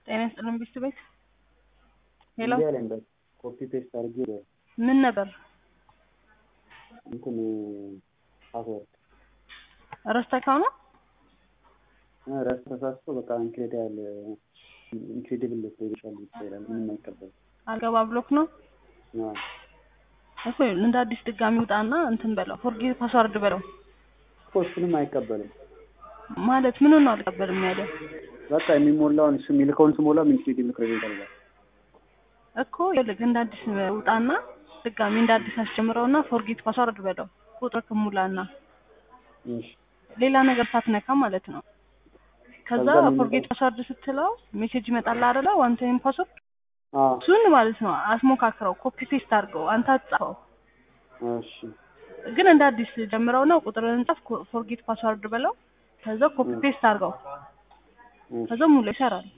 ጤና ይስጥልን ቢስት ቤት ሄሎ እንዲህ አለኝ በቃ ኮፒ ፔስት አድርጌ ምን ነበር እንትን ፓስወርድ ረስተከው ነው ረስ ተሳስቶ በቃ ኢንክሬዲብል ኢንክሬዲብል ፕሮጀክሽን ይችላል ምንም አይቀበልም። አልገባ ብሎክ ነው አዎ እኮ እንደ አዲስ ድጋሚ ውጣና እንትን በለው ፎርጌት ፓስዋርድ በለው እኮ እሱንም አይቀበልም። ማለት ምን ነው አልቀበልም ያለ በቃ የሚሞላውን እሱ የሚልከውን ስሞላ ኢንክሬዲብል ክሬዲት አለ እኮ ይኸውልህ እንደ አዲስ ውጣና ድጋሚ እንደ አዲስ አስጀምረውና ፎርጌት ፓስዋርድ በለው ቁጥር ክሙላና እሺ ሌላ ነገር ሳትነካ ማለት ነው። ከዛ ከዛ ምን ፎርጌት ፓስዋርድ ስትለው ሜሴጅ ይመጣል አይደለ? ዋን ታይም ፓስወርድ አዎ እሱን ማለት ነው አስሞካክረው፣ ኮፒ ፔስት አድርገው፣ አንተ አትጻፈው። እሺ ግን እንደ አዲስ ጀምረውና ቁጥርን ጻፍ፣ ፎርጌት ፓስዋርድ በለው። ከዛ ኮፒ ፔስት አድርገው፣ እሺ ከዛ ሙሉ ይሰራል።